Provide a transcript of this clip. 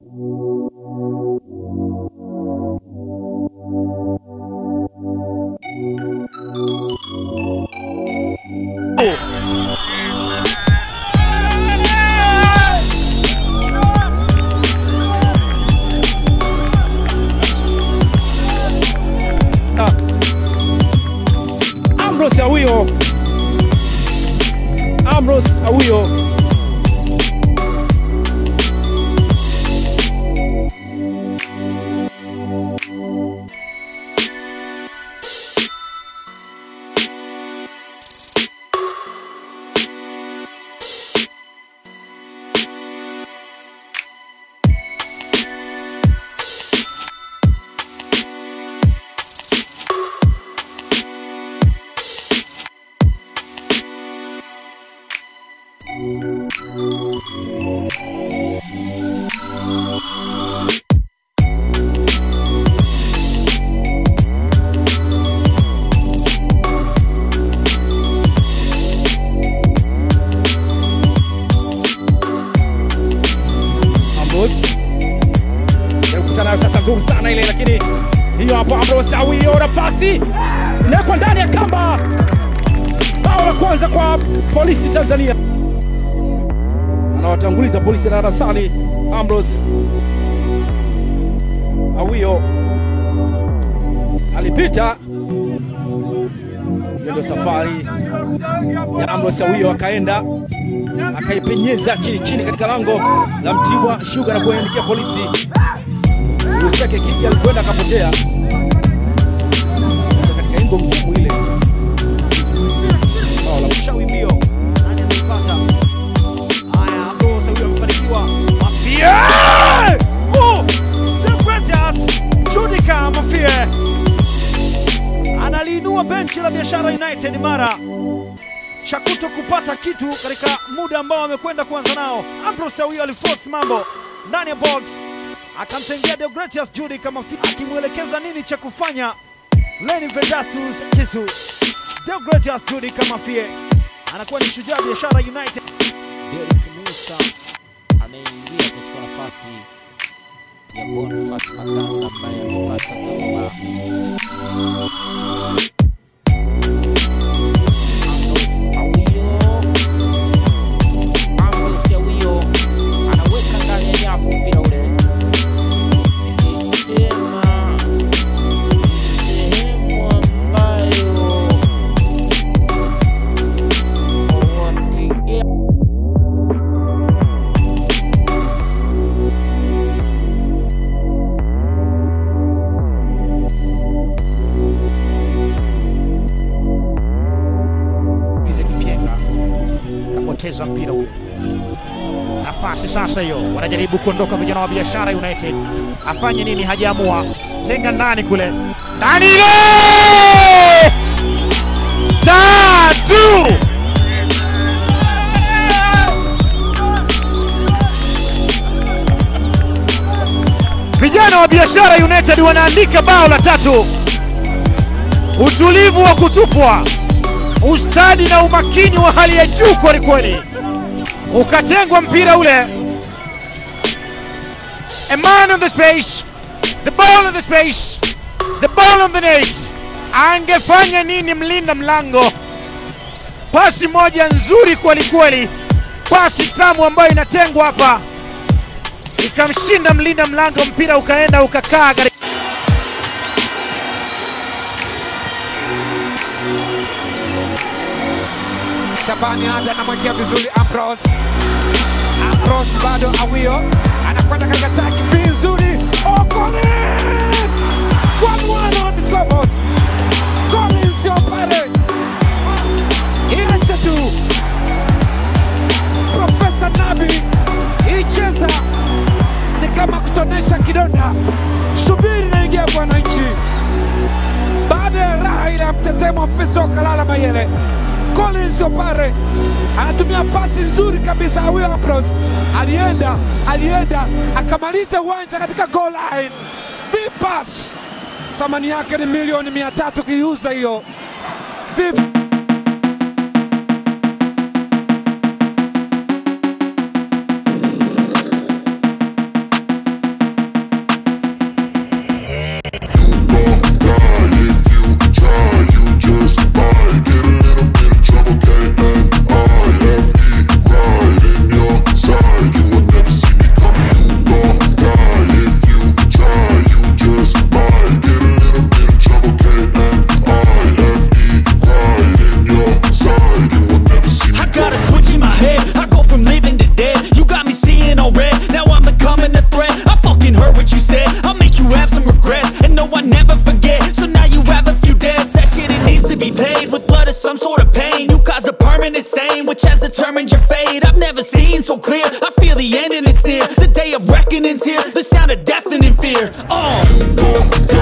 Ambrose Awio, Ambrose Awio Ambrose kukutana nayo sasa, nzuri sana ile, lakini hiyo hapo Ambrose Awio na pasi inawekwa ndani ya kamba. Bao la kwanza kwa polisi Tanzania, anawatanguliza polisi darasani. Ambrose Awio alipita, hiyo ndio safari ya Ambrose Awio, akaenda akaipenyeza chini chini katika lango la Mtibwa Sugar na kuandikia polisi. Luseke Kiki alikwenda akapotea Sasa katika ingo ngumu ile. Bao la Shawi mbio. Nani ataipata? Haya, Ambrose huyo amefanikiwa. Mafie! Oh! The greatest Judika Mafie. Analiinua benchi la Biashara United mara Shakuto kupata kitu katika muda ambao amekwenda kuanza nao. Ambrose huyo aliforce mambo ndani ya box, akamtengea Deogratias Judika Mafie akimwelekeza nini cha kufanya. Lenny Vedastus Kisu Deogratias Judika Mafie anakuwa ni shujaa Biashara United. Derek Musa ameingia kuchukua nafasi ya Boniface Maganga ambaye amepata dharura. Ambrose Awio. Ambrose Awio anaweka ndani ya nyavu mpira ule. Nilisema sehemu ambayo wakiingia Ize Kipienga kapoteza mpira ule. Nafasi sasa hiyo, wanajaribu kuondoka vijana wa Biashara United. Afanye nini? Hajaamua. Tenga ndani kule, ndani ile tatu. Vijana wa Biashara United wanaandika bao la tatu. Utulivu wa kutupwa ustadi na umakini wa hali ya juu kweli kweli, ukatengwa mpira ule. A man on the space, the ball on the space, the ball on the net. Angefanya nini mlinda mlango? Pasi moja nzuri kweli kweli, pasi tamu ambayo inatengwa hapa, ikamshinda mlinda mlango, mpira ukaenda ukakaa katika Shabani hata anamwekea vizuri Ambrose. Ambrose bado Awio anakwenda katika taki vizuri. Oh, Collins! One one on the scoreboard. Collins yo pale. Inacha tu. Profesa Nabi icheza ni kama kutonesha kidonda. Subiri naingia kwa wananchi baada ya raha ile ya mtetemo afisa wa Kalala Mayele. Collins Opare anatumia pasi nzuri kabisa. Huyo Ambrose alienda alienda akamaliza uwanja katika goal line. Vipas thamani yake ni milioni mia tatu kiiuza hiyo. Vipi? determined your fate. I've never seen so clear. I feel the end and it's near. The day of reckoning's here. The sound of deafening fear. Oh,